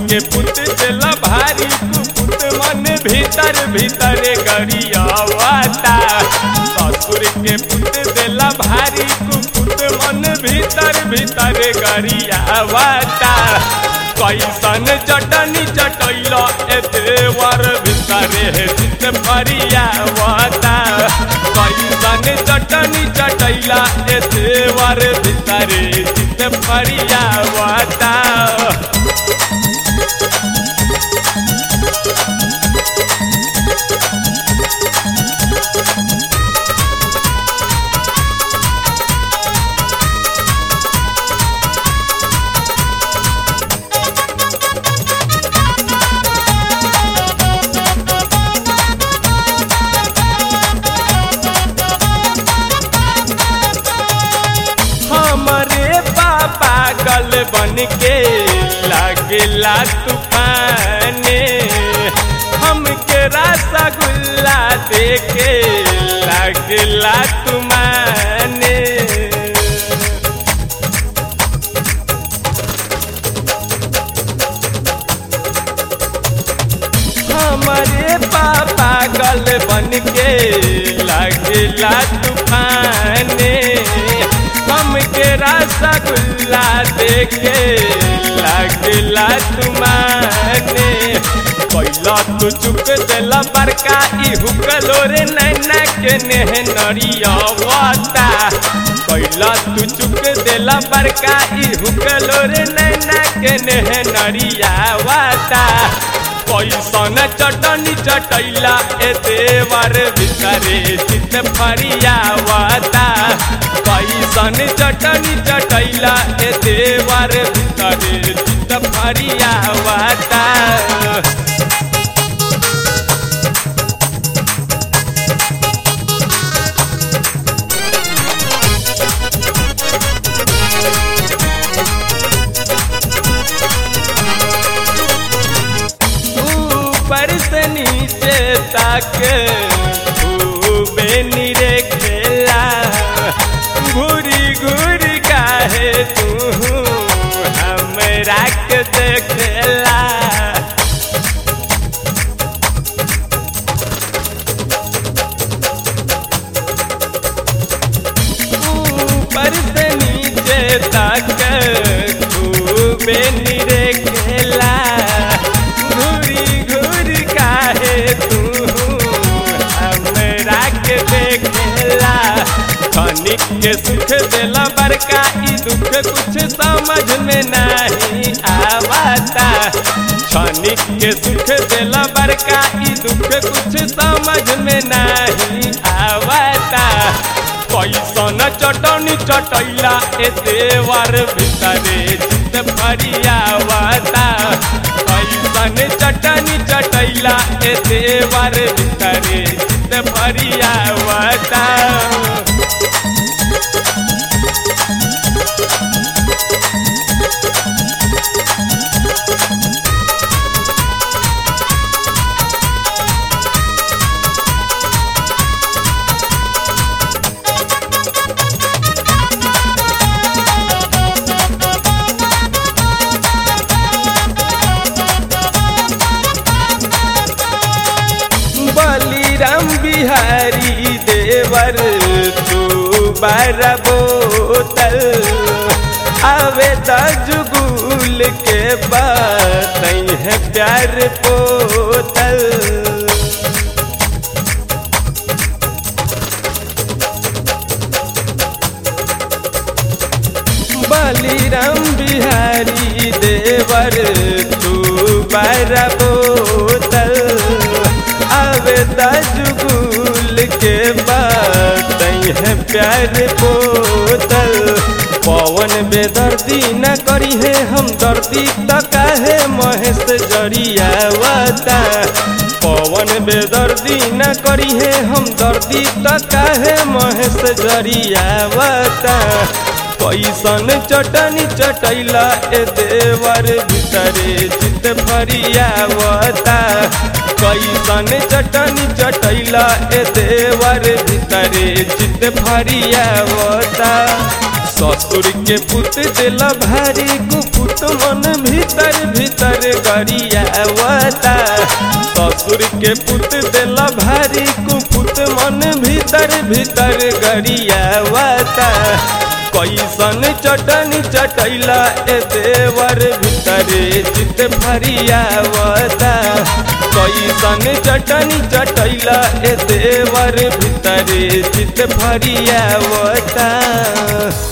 के पुत देला भारी कुपुत मन भीतर भीतर गरियावता ससुर के पुत देला भारी कुपुत मन भीतर भीतर गरियावता कैसन चटनी चटैल ए देवर भितरे हे चित फरियावता कैसन चटनी चटैला ए देवर भितरे चित फरियावता हमारे पापा गल बन के लागेला तूफाने हमके रसगुल्ला देके लागेला तुमाने हमारे पापा गल बन के लागेला तूफाने हमके रसगुल्ला देके लागेला तुमाने कैला तू चुक देला बड़का ई हुकलो रे नैना के नेह नरियावता कैला तू चुक देला बड़का ई हुकलो रे नैना के नेह नरियावता कैसन चटनी चटैला ए देवर भितरे चित फरियावता कैसन चटनी चटैला ए देवर भितरे चित फरियावता ऊपर से नीचे तक खूबे निरे खेला घूरी घूरी काहे तू हमरा के देखेला ऊपर से नीचे तक खूबे निरे खेला घूरी घूरी काहे तू हमरा के देखेला खनिक के सुख देला बड़का ई दुख कुछ समझ में नहीं आवता क्षणिक के सुख देला बड़का ई दुख कुछ समझ में नहीं आवता कैसन चटनी चटैला ए देवर भितरे चित फरियावता कैसन चटनी चटैला ए देवर भितरे चित फरियावता बलिराम बिहारी देवर तू बार बोतल आवे जुगुल के बात है प्यार पोतल बलिराम बिहारी देवर तू बार बोतल आवे जुगुल के बात है प्यार बोतल पवन बेदर्दी न करी है हम दर्दी त काहे महेश जरियावता पवन बेदर्दी न करी है हम दर्दी त काहे महेश जरियावता कैसन चटनी चटैला ए देवर भीतरे चित फरियावता कैसन चटनी चटैला ए देवर भीतरे चित फरियावता ससुर के पुत दिल भारी कुपुत मन भीतर भीतर गरियावता ससुर के पुत दिल भारी कुपुत मन भीतर भीतर गरियावता कैसन चटनी चटैला ए देवर भीतरे चित भरियावता कैसन चटनी चटैला ए देवर भीतरे चित भरियावता